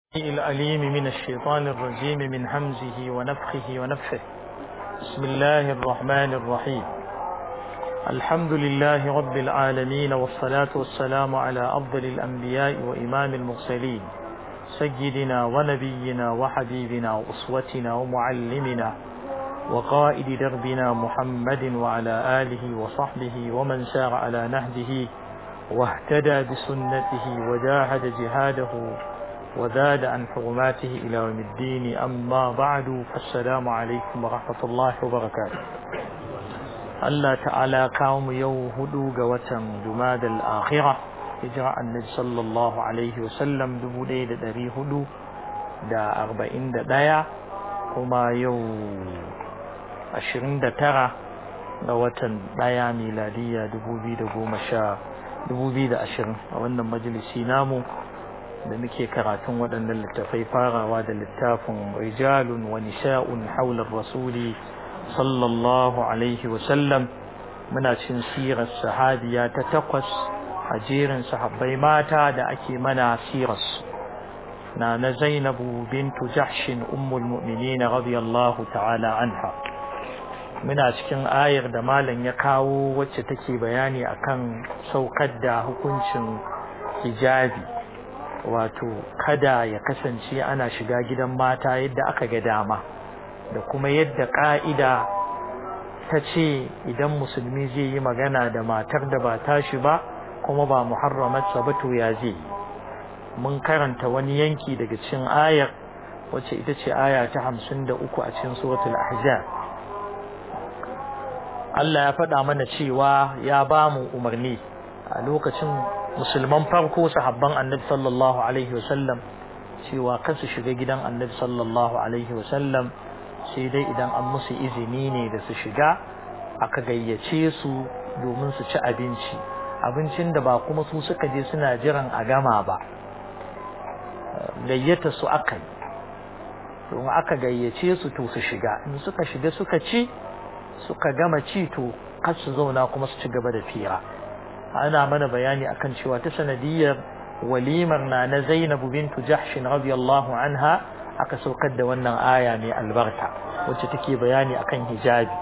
الأليم من الشيطان الرجيم من همزه ونفخه ونفخه بسم الله الرحمن الرحيم الحمد لله رب العالمين والصلاة والسلام على أفضل الأنبياء وإمام المرسلين سيدنا ونبينا وحبيبنا وأسوتنا ومعلمنا وقائد دربنا محمد وعلى آله وصحبه ومن سار على نهجه واهتدى بسنته وجاهد جهاده وزاد عن حرماته إلى يوم الدين أما بعد فالسلام عليكم ورحمة الله وبركاته الله تعالى قوم يوهدوا قوة جماد الآخرة هجرة النبي صلى الله عليه وسلم دبو ليلة دري هدو دا أربعين دا دايا كما يو أشرين دا ترى قوة دايا ميلادية دبو بيدا قوم شا دبو بيدا أشرين وأن مجلسي نامو da muke karatun waɗannan littafai farawa da littafin rijalun wa nisa'un haular rasuli sallallahu alaihi wasallam muna cin sirar sahabiya ta takwas a jerin sahabbai mata da ake mana sirarsu na na zainabu bintu jahshin ummul mu'minina radiyallahu ta'ala anha muna cikin ayar da malam ya kawo wacce take bayani akan saukar da hukuncin hijabi wato kada ya kasance ana shiga gidan mata yadda aka ga dama da kuma yadda ƙa'ida ta ce idan musulmi zai yi magana da matar da ba tashi ba kuma ba muharramarsa ba to ya zai mun karanta wani yanki daga cikin ayar wacce ita ce aya ta hamsin da uku a cikin suratul ahzab Allah ya faɗa mana cewa ya ba mu umarni a lokacin musulman farko sahabban annabi sallallahu alaihi wasallam cewa kansu shiga gidan annabi sallallahu alaihi wasallam sai dai idan an musu izini ne da su shiga aka gayyace su domin su ci abinci abincin da ba kuma su suka je suna jiran a gama ba gayyata su aka yi domin aka gayyace su to su shiga in suka shiga suka ci suka gama ci to kar su zauna kuma su ci gaba da fira ana mana bayani akan cewa ta sanadiyar walimar na na Zainabu bintu Jahsh radiyallahu anha aka saukar da wannan aya mai albarka wacce take bayani akan hijabi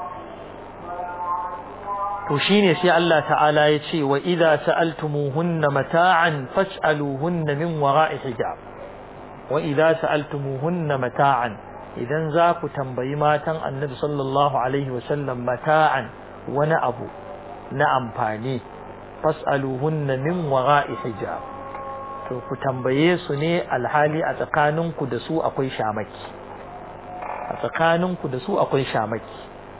to shine sai Allah ta'ala ya ce wa idza sa'altumuhunna mata'an fas'aluhunna min wara'i hijab wa idza sa'altumuhunna mata'an idan za ku tambayi matan Annabi sallallahu alaihi wasallam mata'an wani abu na amfani fas'aluhunna min wara'i hijab to ku tambaye su ne alhali a tsakaninku da su akwai shamaki a tsakaninku da su akwai shamaki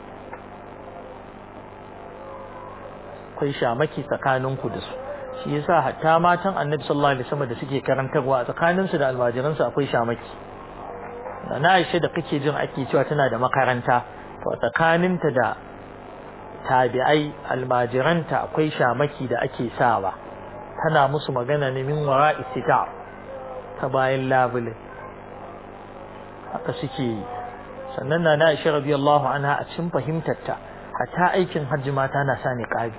akwai shamaki tsakaninku da su shi yasa hatta matan annabi sallallahu alaihi wasallam da suke karantarwa a tsakaninsu da almajiransu akwai shamaki na Aisha da kake jin ake cewa tana da makaranta to a tsakaninta da tabi'ai almajiranta akwai shamaki da ake sawa tana musu magana ne min wara istita ta bayan labule haka suke yi sannan na na Aisha radiyallahu anha a cikin fahimtarta hatta aikin hajji mata na sa niqabi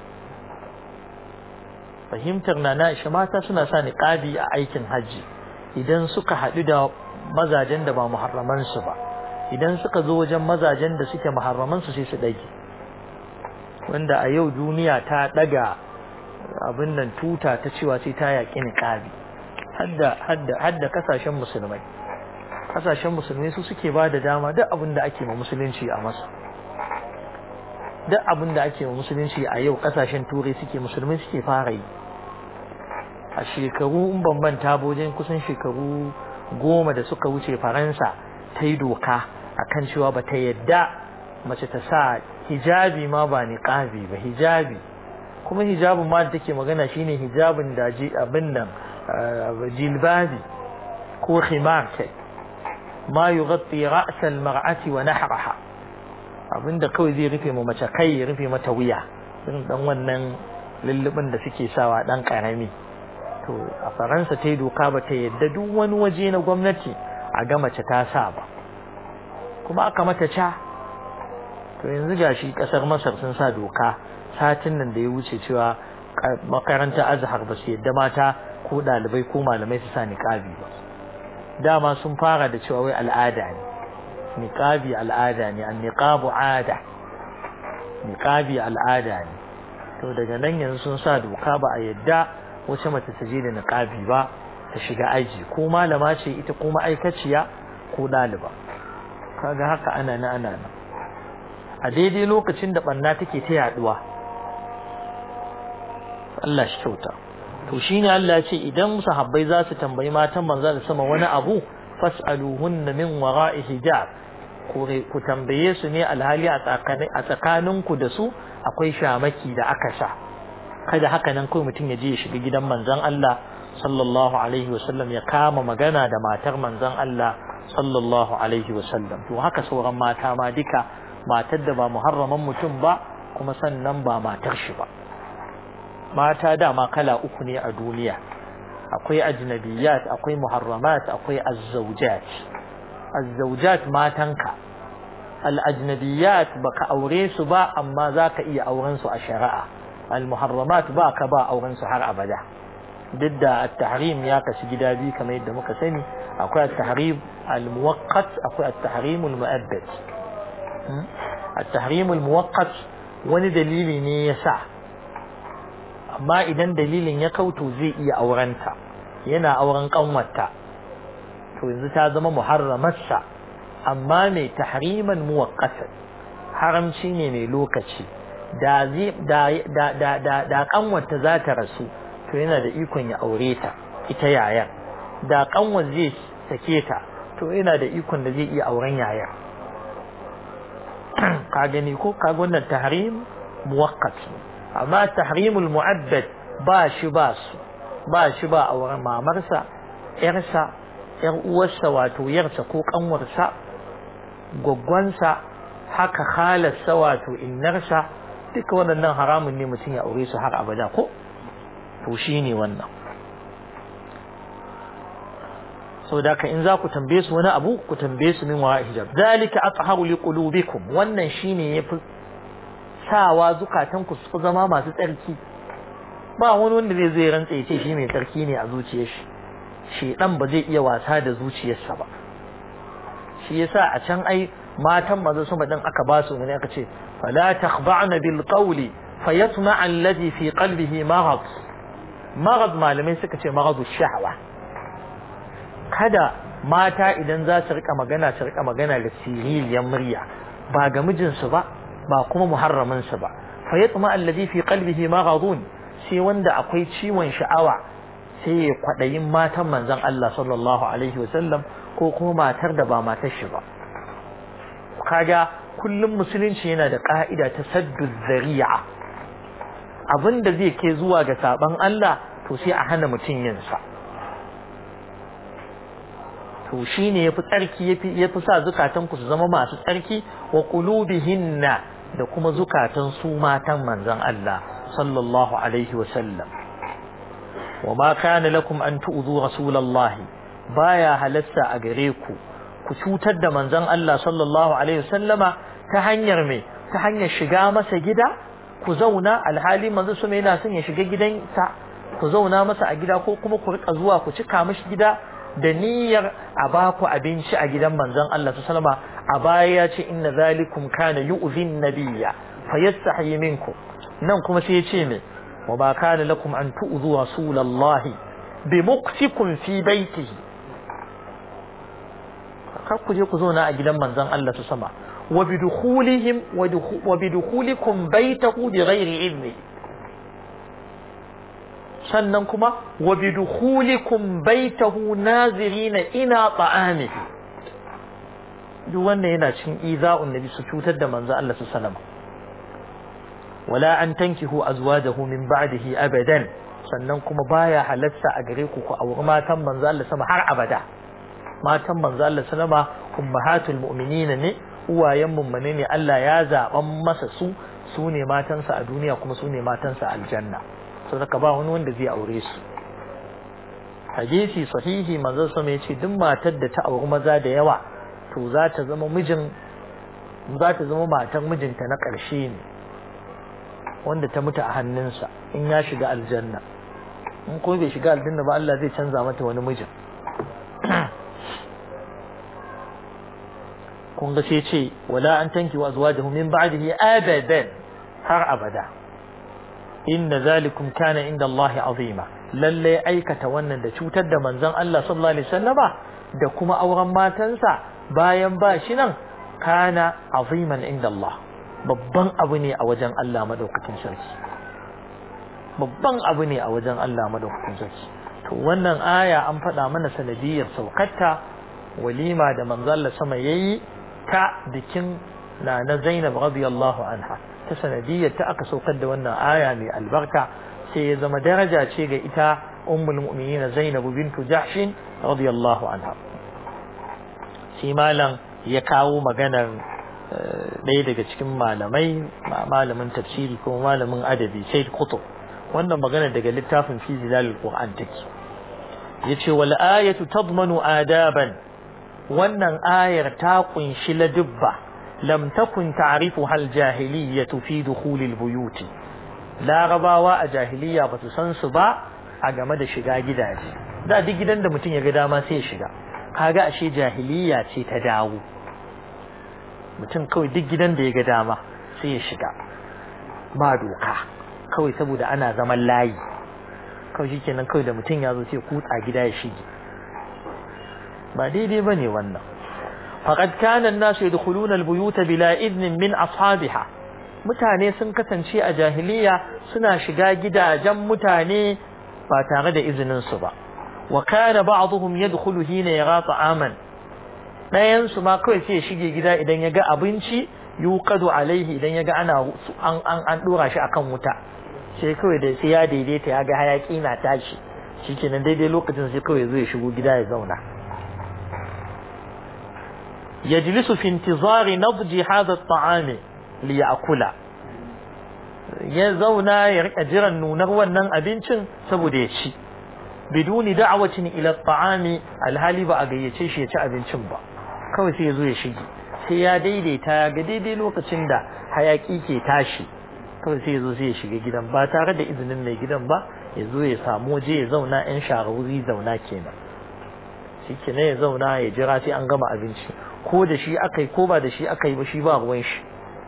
fahimtar na na Aisha mata suna sa niqabi a aikin hajji idan suka haɗu da mazajen da ba muharraman su ba idan suka zo wajen mazajen da suke muharraman su sai su dage wanda a yau duniya ta daga abin nan tuta ta cewa sai ta yaƙi niqabi hadda hadda hadda kasashen musulmai kasashen musulmai su suke ba da dama duk abin da ake ma musulunci a masa duk abin da ake ma musulunci a yau kasashen turai suke musulmai suke fara yi a shekaru in ban manta bojin kusan shekaru goma da suka wuce faransa ta yi doka akan cewa ba ta yadda mace ta sa hijabi ma ba niqabi ba hijabi kuma hijabin ma da take magana shine hijabin da ji abin nan jilbabi ko khimar kai ma yughatti ra's al-mar'ati wa nahraha abinda kawai zai rufe mu mace kai ya rufe mata wuya irin dan wannan lullubin da suke sawa dan karami to a faransa ta yi doka ba ta yadda duk wani waje na gwamnati a ga mace ta sa ba kuma aka mata ca to yanzu gashi kasar masar sun sa doka satin nan da ya wuce cewa makaranta azhar ba su yadda mata ko ɗalibai ko malamai su sa niqabi ba dama sun fara da cewa wai al'ada ne niqabi al'ada ne an niqabu ada niqabi al'ada ne to daga nan yanzu sun sa doka ba a yadda wace mace ta je da niqabi ba ta shiga aji ko malama ce ita ko ma'aikaciya ko ɗaliba kaga haka ana na ana na a daidai lokacin da ɓanna take ta yaduwa Allah shi kyauta to shine Allah ya ce idan sahabbai za su tambayi matan manzo da sama wani abu fas'aluhunna min wara'i hijab ku tambaye su ne alhali a tsakaninku da su akwai shamaki da aka sa kada haka nan kawai mutum ya je ya shiga gidan manzon Allah sallallahu alaihi wasallam ya kama magana da matar manzon Allah sallallahu alaihi wasallam to haka sauran mata ma duka matar da ba muharraman mutum ba kuma sannan ba matar shi ba mata dama kala uku ne a duniya akwai ajnabiyat akwai muharramat akwai azzawjat azzawjat matanka al-ajnabiyat baka aure su ba amma zaka iya auren su a shari'a al-muharramat baka ba auren su har abada duk da at-tahrim ya kashi gida biyu kamar yadda muka sani akwai at-tahrim al-muwaqqat akwai at-tahrim al-mu'abbad at-tahrim al-muwaqqat wani dalili ne yasa amma idan dalilin ya kauto zai iya aurenta yana auren kanwarta to yanzu ta zama muharramarsa amma mai tahriman muwaqqatan haramci ne mai lokaci da da da da da, da kanwarta za ta rasu to yana da ikon ya aure ta ita yayar da kanwar zai sake ta to yana da ikon da zai iya auren yayar ka gani ko ka wannan tahrim muwaqqat amma tahrimul mu'abbad ba shi ba su ba shi ba auren mamarsa yarsa yar uwarsa wato yarsa ko kanwarsa gwaggwansa haka khalarsa wato innarsa duka waɗannan haramun ne mutum ya aure su har abada ko to shine wannan sau da ka in za ku tambaye su wani abu ku tambaye su min wa hijab zalika atharu liqulubikum wannan shine yafi sawa zukatanku su zama masu tsarki ba wani wanda zai zai rantsa ya ce shi mai tsarki ne a zuciyar shi shedan ba zai iya wasa da zuciyarsa ba shi yasa a can ai matan maza sama din aka ba su ne aka ce fala takhba'na bil qawli fayatma alladhi fi qalbihi marad marad malamai suka ce maradu shahwa kada mata idan za su rika magana su rika magana da siririyar murya ba ga mijinsu ba ba kuma muharraminsa ba fa yatma alladhi fi qalbihi maghadun sai wanda akwai ciwon sha'awa sai ya kwadayin matan manzon Allah sallallahu alaihi wasallam ko kuma matar da ba matar shi ba kaga kullum musulunci yana da ka'ida ta saddu zari'a abinda zai kai zuwa ga saban Allah to sai a hana mutum yin sa to shine yafi tsarki yafi yafi sa zukatan ku su zama masu tsarki wa qulubihinna da kuma zukatan su matan manzon Allah sallallahu alaihi wa sallam wa ma kana lakum an tu'dhu rasulallahi baya halasta a gare ku ku cutar da manzon Allah sallallahu alaihi wa sallama ta hanyar me ta hanyar shiga masa gida ku zauna alhali manzon su yana son ya shiga gidansa ku zauna masa a gida ko kuma ku rika zuwa ku cika mishi gida da niyyar a ba ku abinci a gidan manzon Allah sallama a baya ya ce inna zalikum kana yu'zin nabiyya fayastahi minkum nan kuma sai ya ce me wa ba kana lakum an tu'zu rasulallahi bi muqtikum fi baitihi kar ku je ku zauna a gidan manzon Allah sama wa bi dukhulihim wa bi dukhulikum baitahu bi ghairi idni sannan kuma wa bi dukhulikum baitahu nazirina ina ta'amihi duk wannan yana cikin iza'un nabi su cutar da manzo Allah su salama wala an tankihu azwajahu min ba'dihi abadan sannan kuma baya halatta a gare ku ku auri matan manzo Allah sama har abada matan manzo Allah sallama ummahatul mu'minin ne uwayen mummune ne Allah ya zaban masa su su ne matansa a duniya kuma su ne matansa a aljanna saboda ba wani wanda zai aure su hadisi sahihi manzo sama yace duk matar da ta auri maza da yawa to za ta zama mijin za ta zama matar mijinta na ƙarshe ne wanda ta mutu a hannunsa in ya shiga aljanna in kuma bai shiga aljanna ba Allah zai canza mata wani mijin kun ga sai ce wala an tanki wa azwajahu min ba'dihi abadan har abada inna zalikum kana inda Allah azima lalle aikata wannan da cutar da manzon Allah sallallahu alaihi wasallama da kuma auren matansa bayan ba shi nan kana aziman inda Allah babban abu ne a wajen Allah madaukakin sarki babban abu ne a wajen Allah madaukakin sarki to wannan aya an faɗa mana sanadiyar saukarta walima da manzon Allah sama yayi ta bikin na na Zainab radiyallahu anha ta sanadiyar ta aka saukar da wannan aya mai albarka sai ya zama daraja ce ga ita ummul mu'minin Zainab bintu Jahsh radiyallahu anha shi malam ya kawo maganar ɗaya daga cikin malamai malamin tafsiri ko malamin adabi Said Qutb wannan magana daga littafin fi zilalul Qur'an take yace wal ayatu tadmanu adaban wannan ayar ta kunshi ladubba lam takun ta'rifu hal jahiliyyatu fi dukhulil buyuti larabawa a jahiliya ba su san su ba a game da shiga gidaje da duk gidan da mutum ya ga dama sai ya shiga kaga ashe jahiliya ce ta dawo mutum kawai duk gidan da ya ga dama sai ya shiga ba doka kawai saboda ana zaman layi kawai shikenan kawai da mutum ya zo sai kutsa gida ya shige ba daidai bane wannan faqad kana an-nasu yadkhuluna al-buyuta bila idnin min ashabiha mutane sun kasance a jahiliya suna shiga gidajen mutane ba tare da izinin su ba wa kana ba'dhum yadkhulu hina yara ta'aman dayan su ma kawai sai ya shige gida idan ya ga abinci yuqadu alaihi idan ya ga ana an an an dora shi akan wuta sai kawai da sai ya daidaita ya ga hayaki na tashi shikenan daidai lokacin sai kawai zai shigo gida ya zauna yajlisu fi intizari nadji hadha at-ta'am li ya'kula ya zauna ya rika jiran nunar wannan abincin saboda ya ci biduni da'watin ila at-ta'ami alhali ba a gayyace shi ya ci abincin ba kawai sai ya zo ya shige sai ya daidaita ya ga daidai lokacin da hayaki ke tashi kawai sai ya zo sai ya shiga gidan ba tare da izinin mai gidan ba ya zo ya samu waje ya zauna yan shahararri zauna kenan shi kenan ya zauna ya jira sai an gama abinci ko da shi aka yi ko ba da shi aka yi ba shi ba ruwan shi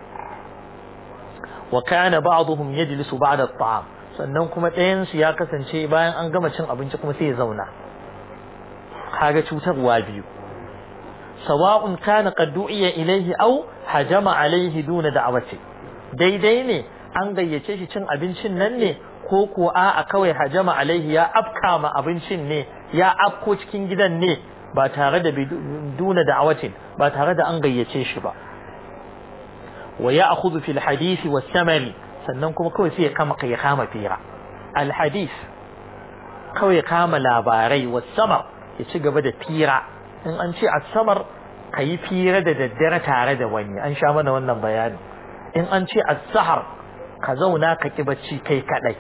wa kana ba'dhum yajlisu ba'da at-ta'am sannan kuma ɗayan su ya kasance bayan an gama cin abinci kuma sai ya zauna kaga cutarwa biyu sawa'un kana qad du'iya ilayhi aw hajama alayhi duna da'wati daidai ne an gayyace shi cin abincin nan ne ko ko a kawai hajama alaihi ya afka ma abincin ne ya afko cikin gidan ne ba tare da duna da'awatin ba tare da an gayyace shi ba wa ya'khudhu fil hadith was samari sannan kuma kawai sai ya kama ya kama fira al hadith kawai kama labarai was samar ya ci gaba da fira in an ce as-samar kayi fira da daddare tare da wani an sha mana wannan bayani in an ce as-sahar ka zauna ka ki bacci kai kadai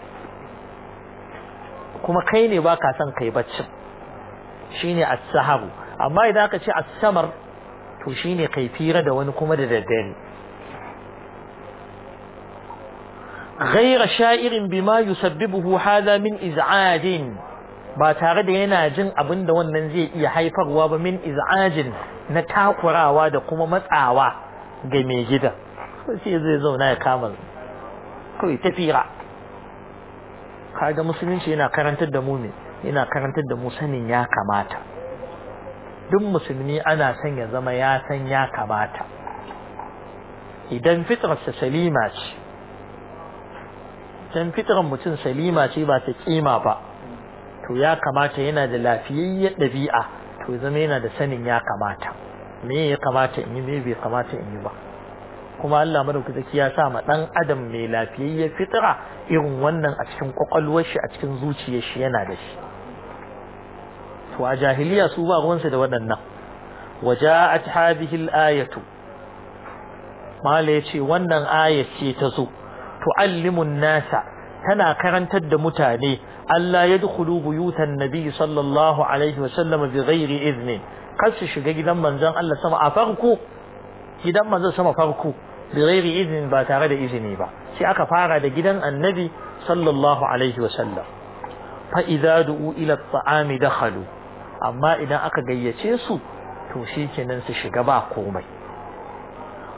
kuma kai ne ba ka son kai baccin shine as-saharu amma idan aka ce as-samar to shine kai fira da wani kuma da daddare غير شائر بما يسببه هذا من إزعاج ba tare da yana jin abin da wannan zai iya haifarwa ba min iz'ajin na takurawa da kuma matsawa ga mai gida sai zai zauna ya kama kawai tafira kaga musulunci yana karantar da mu ne yana karantar da mu sanin ya kamata duk musulmi ana son ya zama ya san ya kamata idan fitrarsa salima ce idan fitrar mutum salima ce ba ta kima ba to ya kamata yana da lafiyayyar ɗabi'a to zama yana da sanin ya kamata me ya kamata in yi me bai kamata in yi ba kuma Allah madaukaki ya sa ma dan adam mai lafiyayyar fitra irin wannan a cikin kwakwalwar shi a cikin zuciyar shi yana da shi to a jahiliya su ba ruwansu da waɗannan waja'at hadhihi al-ayatu mala yace wannan ayat ce ta zo tu'allimu nasa tana karantar da mutane Allah ya dukulu buyutan nabi sallallahu alaihi wa sallam bi ghairi izni kar su shiga gidan manzon Allah sama a farko gidan manzon sama farko bi ghairi izni ba tare da izini ba sai aka fara da gidan annabi sallallahu alaihi wa sallam fa idza du'u ila at-ta'ami dakhalu amma idan aka gayyace su to shikenan su shiga ba komai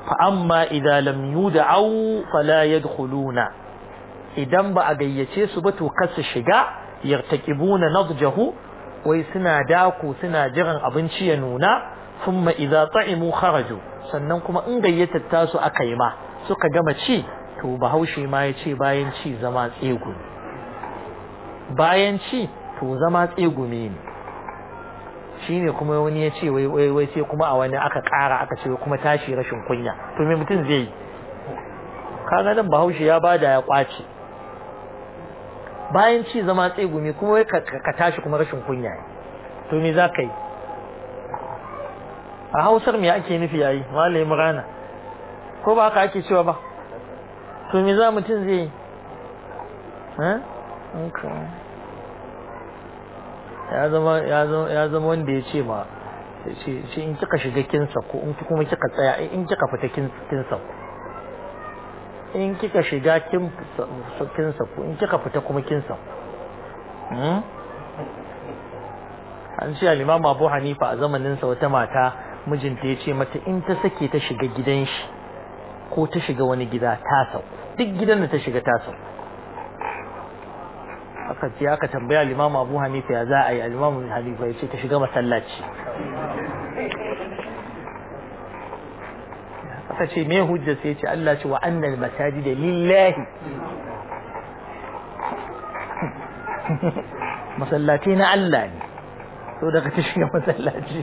fa amma idza lam yud'au fala yadkhuluna idan ba a gayyace su ba to kar su shiga yartaqibuna nadjahu wai suna dako suna jiran abinci ya nuna thumma idza ta'imu kharaju sannan kuma in gayyatar tasu aka yi ma suka gama ci to bahaushe ma ya ce bayan ci zama tsegu bayan ci to zama tsegume ne shine kuma wani ya ce wai wai wai sai kuma a wani aka ƙara aka ce kuma tashi rashin kunya to me mutum zai yi kaga nan bahaushe ya bada ya kwace bayan ci zama tsegumi kuma wai ka tashi kuma rashin kunya ne to me za ka yi a hausar me ake nufi yayi malai murana ko ba haka ake cewa ba to me za mutum zai yi ya zama ya zama wanda ya ce ma shi in kika shiga kinsa ko in kuma kika tsaya in kika fita kinsa ko in kika shiga kinsa ko in kika fita kuma kinsa an ce al-imam Abu Hanifa a zamanin sa wata mata mijinta ya ce mata in ta sake ta shiga gidan shi ko ta shiga wani gida ta sau duk gidan da ta shiga ta sau aka ce aka tambaya al-imam Abu Hanifa ya za a yi al-imam Hanifa ya ce ta shiga masallaci aka ce me hujja sai ce Allah ce wa annal masajida lillahi masallaci na Allah ne so daga ta shiga masallaci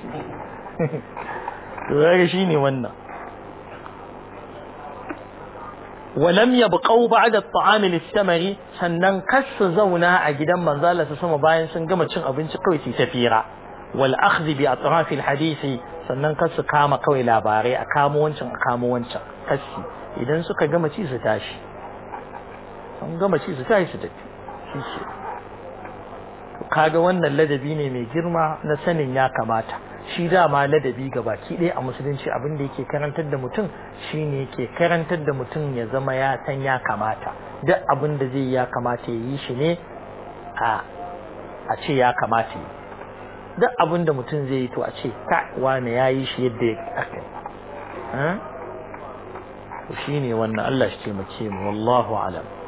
to ga shine wannan ولم يبقوا بعد الطعام للثمر sannan kar su zauna a gidan manzala su sama bayan sun gama cin abinci kawai su tafira wal akhdh bi atraf al hadisi sannan kar su kama kawai labarai a kamo wancan a kamo wancan kasi idan suka gama ci su tashi sun gama ci su tashi su tafi shi to kaga wannan ladabi ne mai girma na sanin ya kamata shi dama ladabi ga baki ɗaya a musulunci abin da yake karantar da mutum shine yake karantar da mutum ya zama ya san ya kamata duk abin da zai ya kamata ya yi shi ne a a ce ya kamata yi duk abin da mutum zai yi to a ce ka wane ya yi shi yadda ya aka to shine wannan Allah shi taimake mu wallahu alam